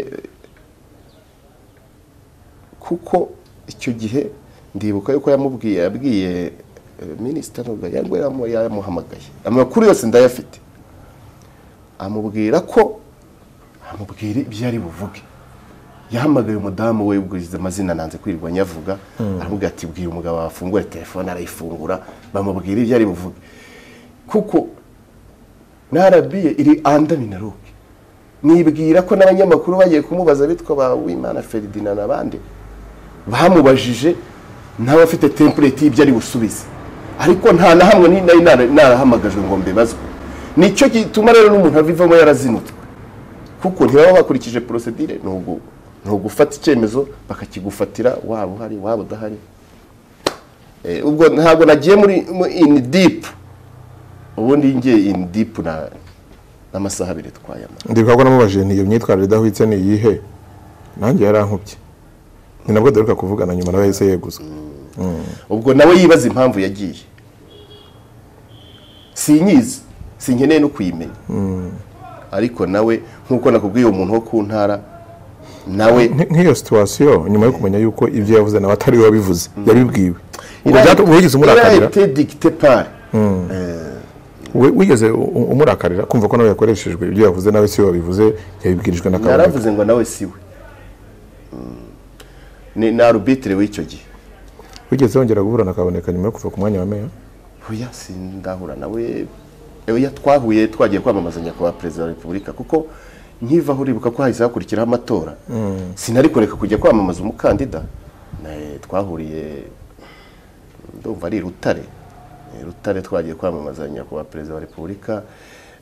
kuko icyo gihe ndibuka yuko yamubwiye yabwiye eh, minisita nubwo yangwa yamu- yamuhamagaye amakuru yose ndayafite amubwira ko amubwira ibyo ari buvuge yahamagaye umudamu we ubwize amazina nanze kwirirwa nyavuga aravuga ati bwira umugabo wafungura telefone arayifungura bamubwira ibyo ari buvuge kuko na rabiye iri anda minaruke nibwira ko n'abanyamakuru bagiye kumubaza bitwa ba wimana feridina n'abandi bamubajije nawe afite tempureti y'ibyo ari busubize ariko nta na hamwe ni- nari nara- narahamagajwe ngo mbibazwe nicyo gituma rero n'umuntu avivamo yarazinutswe kuko ntibaba bakurikije porosedire ni ugu- ni ugufata icyemezo bakakigufatira waba uhari waba udahari Eh, ubwo ntabwo nagiye muri mu- in deep ubundi ngiye in deep na n'amasaha abiri twayama ndibuka ko namubajije nti iyo myitwarire idahwitse ni iyihe nanjye yarankubye ni nabwo duheruka kuvugana nyuma nawe yahise yeguza ubwo nawe yibaza impamvu yagiye sinyizi sinkeneye no kuyimenya ariko nawe nk'uko nakubwiye umuntu wo ku ntara nawe Nk- nk'iyo situwasiyo nyuma yo kumenya yuko ibyo yavuze nawe atari we wabivuze yabibwiwe ubwo byatu- wigeze umurakarira irahite digite pari We- wigeze u- u- umurakarira kumva ko nawe yakoreshejwe ibyo yavuze nawe si we wabivuze yabibwirijwe na kaboneka yaravuze ngo nawe si we Mm. ni ni arubitire w'icyo gihe wigeze wongera guhura na kaboneka nyuma yo kuva ku mwanya wa meya oya sindahura nawe oya twahuye twagiye kwamamazanya kwa perezida wa repubulika kuko nkiva aho uribuka ko hahise hakurikiraho amatora sinari kureka kujya kwamamaza umukandida Na- twahuriye ndumva ari i rutare Eh, rutare twagiye kwamamazanya kuba perezida wa repubulika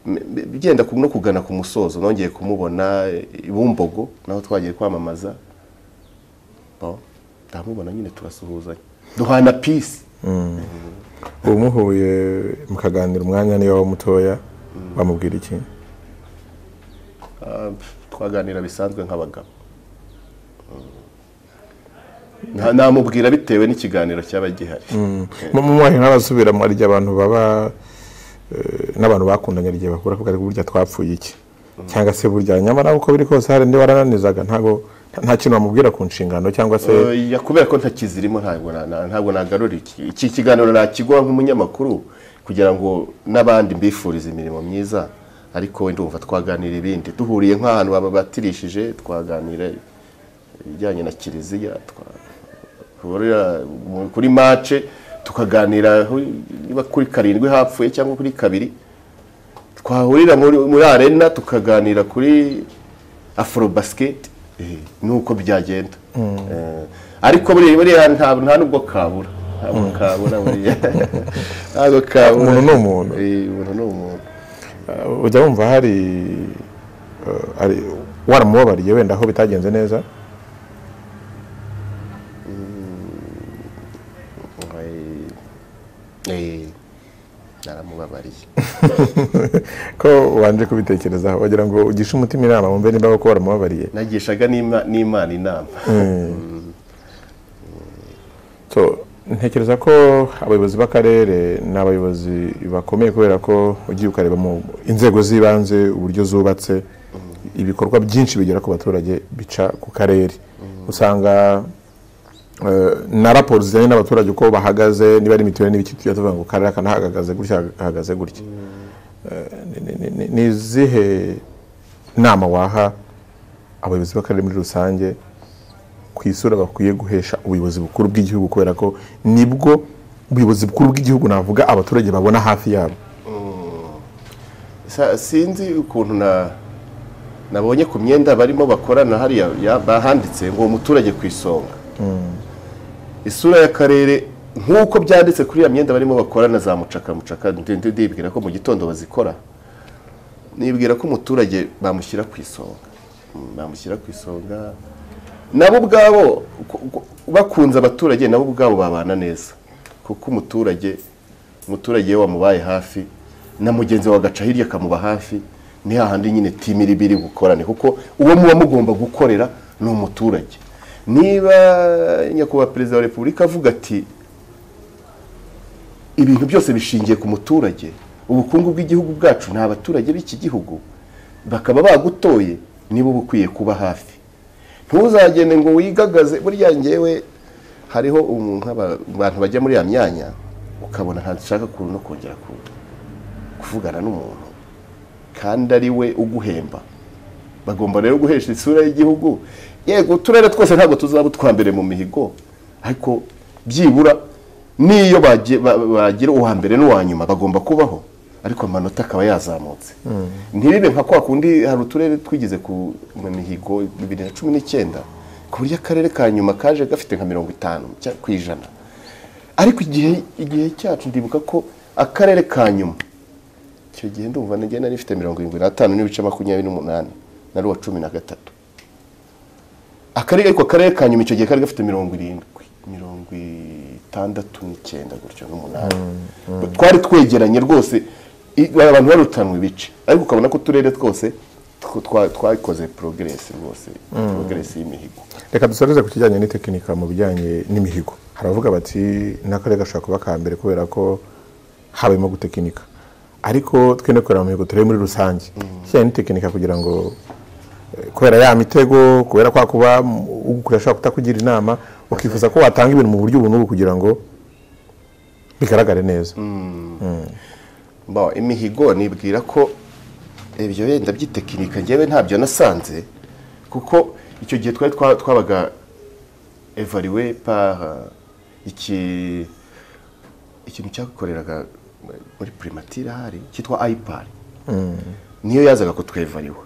M- m- byenda ku- no kugana ku musozo nongeye kumubona eh, i bumbogo naho twagiye kwamamaza Bon, ndamubona nyine turasuhuzanya duhana pisi ubu muhuye mukaganira umwanya niyo waba mutoya bamubwira iki Ah, twaganira bisanzwe nk'abagabo Nta- namubwira bitewe n'ikiganiro cyaba gihari mu mwanya nk'abasubiramo hari igihe abantu baba eh, n'abantu bakundanye hari igihe bakura kuvuga burya twapfuye iki cyangwa se burya nyamara uko biri kose hari indi warananizaga ntago nta kintu bamubwira ku nshingano cyangwa se Oya, kubera ko ntakizirimo ntabwo na- na- ntabwo nagarura iki iki kiganiro nakiguha nk'umunyamakuru kugira ngo n'abandi mbifurize imirimo myiza ariko ndumva twaganira ibindi duhuriye nk'ahantu babatirishije twaganira ibijyanye na kiliziya twahurira mu- kuri mace tukaganira aho- niba kuri karindwi hapfuye cyangwa kuri kabiri twahurira muri muri arena tukaganira kuri afro basket nuko byagenda Eh, ariko buriya buriya nta nta nubwo kabura ntabwo kabura buriya ntabwo kabura Umuntu ni umuntu. Eh, umuntu ni umuntu eh, ujya wumva hari eh, hari- waramubabariye wenda aho bitagenze neza Eh, eh, naramubabariye ko ubanje kubitekerezaho wagira ngo ugishe umutima inama wumve niba koko waramubabariye nagishaga n'Ima- n'imana inama So, ntekereza ko abayobozi b'akarere ni abayobozi bakomeye kubera ko ugiye ukareba mu inzego z'ibanze uburyo zubatse ibikorwa byinshi bigera ku baturage bica ku karere usanga eh, na raporo zijyanye n'abaturage uko bahagaze niba ari mituweli n'ibiki tujya tuvuga ngo karere aka nahagaze gutya hahagaze gutya Eh, ni- ni- ni- ni- ni izihe nama waha abayobozi b'akarere muri rusange ku isura bakwiye guhesha ubuyobozi bukuru bw'igihugu kubera ko nibwo ubuyobozi bukuru bw'igihugu navuga abaturage babona hafi yabo Sa- sinzi ukuntu na nabonye ku myenda barimo bakorana hariya ya- bahanditse ngo umuturage ku isonga isura y'akarere nk'uko byanditse kuri iyo myenda barimo bakorana za mucaka mucaka ndi- ndi- ndibwira ko mu gitondo bazikora nibwira ko umuturage bamushyira ku isonga Mm, bamushyira ku isonga nabo ubwabo ku- ku- bakunze abaturage nabo ubwabo babana neza kuko umuturage umuturage iyo wamubaye hafi na mugenzi wawe agaca hirya akamuba hafi ni hahandi nyine timu iri biri bukorane kuko uwo muba mugomba gukorera ni umuturage niba nyakubahwa perezida wa repubulika avuga ati ibintu byose bishingiye ku muturage ubukungu bw'igihugu bwacu ni abaturage b'iki gihugu bakaba bagutoye nibo uba ukwiye kuba hafi ntuzagende ngo wigagaze burya ngewe hariho umu- nk'aba- abantu bajya muri ya myanya ukabona ntashaka ku- no kongera ku- kuvugana n'umuntu kandi ari we uguhemba bagomba rero guhesha isura y'igihugu yego uturere twose ntabwo tuzaba utwa mbere mu mihigo ariko byibura n'iyo bagi- ba- bagira uwa mbere n'uwa nyuma bagomba kubaho ariko amanota akaba yazamutse ntibibe nka kwa kundi hari uturere twigize ku mu mihigo bibiri na cumi n'icyenda ku buryo akarere ka nyuma kaje gafite nka mirongo itanu cya- ku ijana ariko igihe igihe cyacu ndibuka ko akarere ka nyuma icyo gihe ndumva nige nari ifite mirongo irindwi n'atanu n'ibice makumyabiri n'umunani nari uwa cumi na gatatu akarere ariko akarere ka nyuma icyo gihe kari gafite mirongo irindwi mirongo itandatu n'icyenda gutyo n'umunani twari twegeranye rwose i- abantu barutanwe ibice ariko ukabona ko uturere twose two- twa- twakoze porogeresi rwose porogeresi y'imihigo reka dusoreze ku kijyanye n'itekinika mu bijyanye n'imihigo hari abavuga bati n'akarere gashobora kuba ka mbere kubera ko habayemo gutekinika ariko twe no kureba mu mihigo turebe muri rusange ikijyanye n'itekinika kugira ngo eh, kubera ya mitego kubera kwa kuba mm, ugukorera ashobora kutakugira inama ukifuza ko watanga ibintu mu buryo ubu n'ubu kugira ngo bigaragare neza Bon, imihigo nibwira ko ibyo wenda by'itekinika njyewe ntabyo nasanze kuko icyo gihe twari twa- twabaga evariwe par euh, iki ikintu cyakoreraga muri primatire hari cyitwa ayipari niyo yazaga kutweva ariwe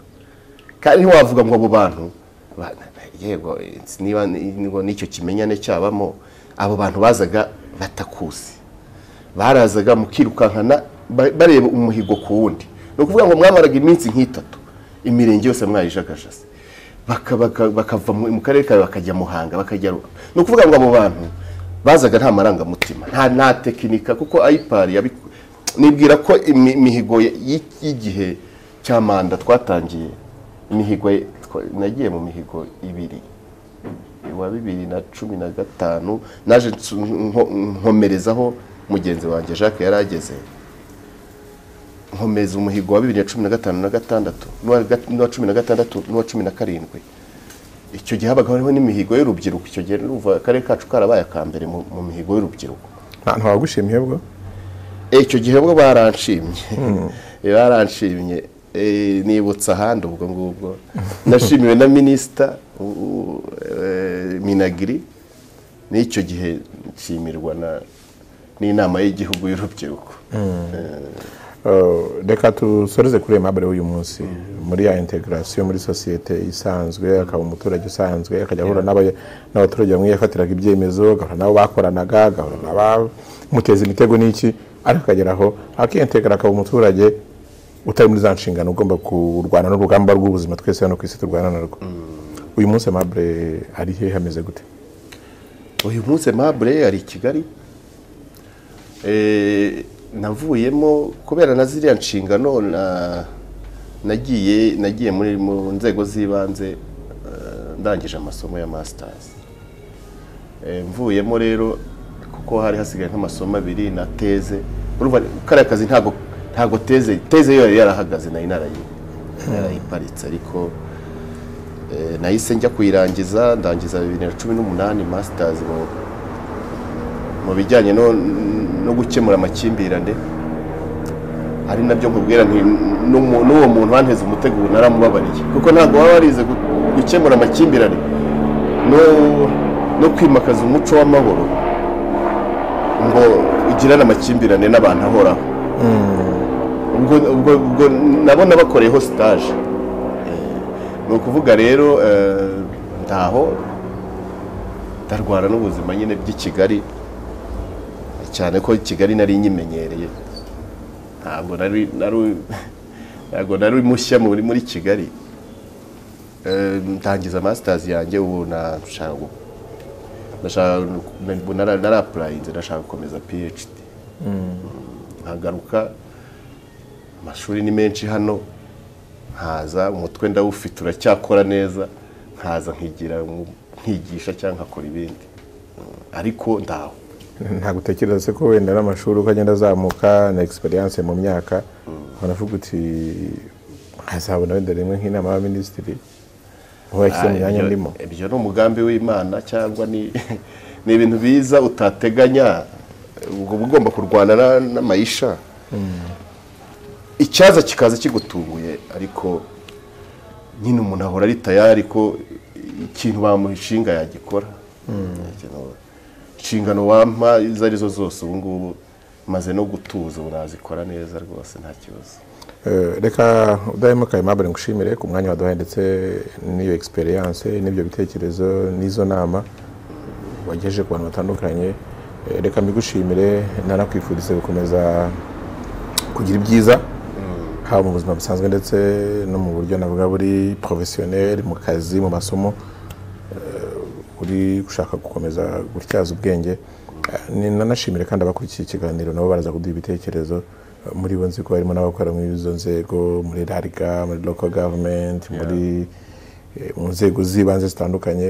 kandi ntiwavuga ngo abo bantu ba- yego niba ngo n'icyo kimenyane cyabamo abo bantu bazaga batakuzi barazaga mukirukankana ba- bareba umuhigo ku wundi ni ukuvuga ngo mwamaraga iminsi nk'itatu imirenge yose mwayijagajase Baka- baka- bakava mu mu karere kawe bakajya muhanga bakajya Ru- ni ukuvuga ngo abo bantu bazaga nta marangamutima nta nta tekinika kuko ayipari yabiku- nibwira ko imi- imihigo y- y'igihe cya manda twatangiye imihigo ye- twa- nagiye mu mihigo ibiri wa bibiri na cumi na gatanu naje nsu- nko- nkomerezaho mugenzi wanjye jacques yari ageze nkomeza umuhigo wa bibiri na cumi na gatanu na gatandatu n'uwa ga- n'uwa cumi na gatandatu n'uwa cumi na karindwi icyo gihe habaga hariho n'imihigo y'urubyiruko icyo gihe urumva akarere kacu karabaye aka mbere mu mu mihigo y'urubyiruko nta ntawagushimiye bwo Eh, icyo gihe bwo baranshimye Eh, baranshimye Eh, nibutsa ahandi ubwo ngubwo nashimiwe na minisita u- u- eh, minagiri n'icyo gihe nshimirwa na- n'inama y'igihugu y'urubyiruko Uh, reka dusoreze kuri iyo mpamvu y'uyu munsi muri ya integarasiyo muri sosiyete isanzwe akaba umuturage usanzwe akajya ahura n'aba- n'abaturage bamwe yafatiraga ibyemezo agahura n'abo bakoranaga agahura n'abamuteza imitego n'iki ariko akagera aho akiyentegara akaba umuturage utari muri za nshingano ugomba kurwana n'urugamba rw'ubuzima twese hano ku isi turwana narwo uyu munsi amabure ari he hameze gute uyu munsi mabure ari i kigali Eh, navuyemo kubera na ziriya nshingano na- nagiye nagiye muri mu nzego z'ibanze eh, ndangije amasomo ya masitazi mvuyemo rero kuko hari hasigaye nk'amasomo abiri na teze urumva kariya kazi ntago ntago teze teze yo yari yarahagaze nari narayi- narayiparitse ariko eh, nahise njya kuyirangiza ndangiza bibiri na cumi n'umunani masitazi mu mu bijyanye no, no gukemura amakimbirane ari nabyo nkubwira nti n'umu- n'uwo muntu wanteze umutego ubu naramubabariye kuko ntabwo waba warize gu- gukemura amakimbirane no, no kwimakaza umuco w'amahoro ngo ugirane amakimbirane n'abantu ahoraho ubwo, ubwo, ubwo nabona bakoreyeho sitaje ni ukuvuga rero eh, ntaho ndarwara n'ubuzima nyine by'i Kigali cyane ko kigali nari nyimenyereye ntabwo nari nari ntabwo nari mushya muri muri kigali Eh, ntangiza masitazi yanjye ubu nashaka gu- nashaka ubu nara- narapurayinze nashaka gukomeza phd nkagaruka amashuri ni menshi hano nkaza umutwe ndawufite uracyakora neza nkaza nkigira nk- nkigisha cyangwa nkakora ibindi Mm, ariko ndaho ntabwo utekereza se ko wenda n'amashuri uko agenda azamuka na egisperiyanse mu myaka baravuga uti hazabona wenda rimwe nk'inama y'abaminisitiri aho yashyize mu myanya Ibyo- ndimo ibyo ni umugambi w'imana cyangwa ni ni ibintu biza utateganya ubwo uba ugomba kurwana na- n'amayisha icyaza kikaza kigutunguye ariko nyine umuntu ahora ari tayari ko ikintu bamushinga yagikora Ikintu- inshingano wampa izo ari zo zose ubu ngubu maze no gutuza ubu nazikora neza rwose nta kibazo Eh, reka udahemukaye mabure ngushimire ku mwanya waduhaye ndetse n'iyo egisperiyanse n'ibyo bitekerezo n'izo nama wagejeje ku bantu batandukanye Eh, reka mbigushimire nanakwifurize gukomeza kugira ibyiza haba mu buzima busanzwe ndetse no mu buryo navuga buri porofesiyoneri mu kazi mu masomo eh, uri gushaka gukomeza gutyaza ubwenge Eh, ni- nanashimire kandi abakurikiye ikiganiro nabo baraza kuduha ibitekerezo Eh, muri bo nzi ko harimo n'abakora muri izo nzego muri rariga muri local government muri eh, mu nzego z'ibanze zitandukanye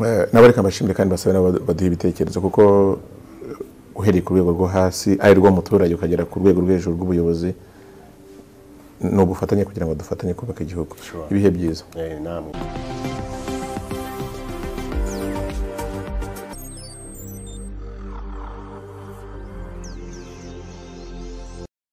Eh, nabo reka mbashimire kandi basabe nabo baduhe ibitekerezo kuko eh, uhereye ku rwego rwo hasi ari rwo muturage ukagera ku rwego rwo hejuru rw'ubuyobozi ni ubufatanye kugira ngo dufatanye kubaka igihugu Sure. ibihe byiza Eh, namwe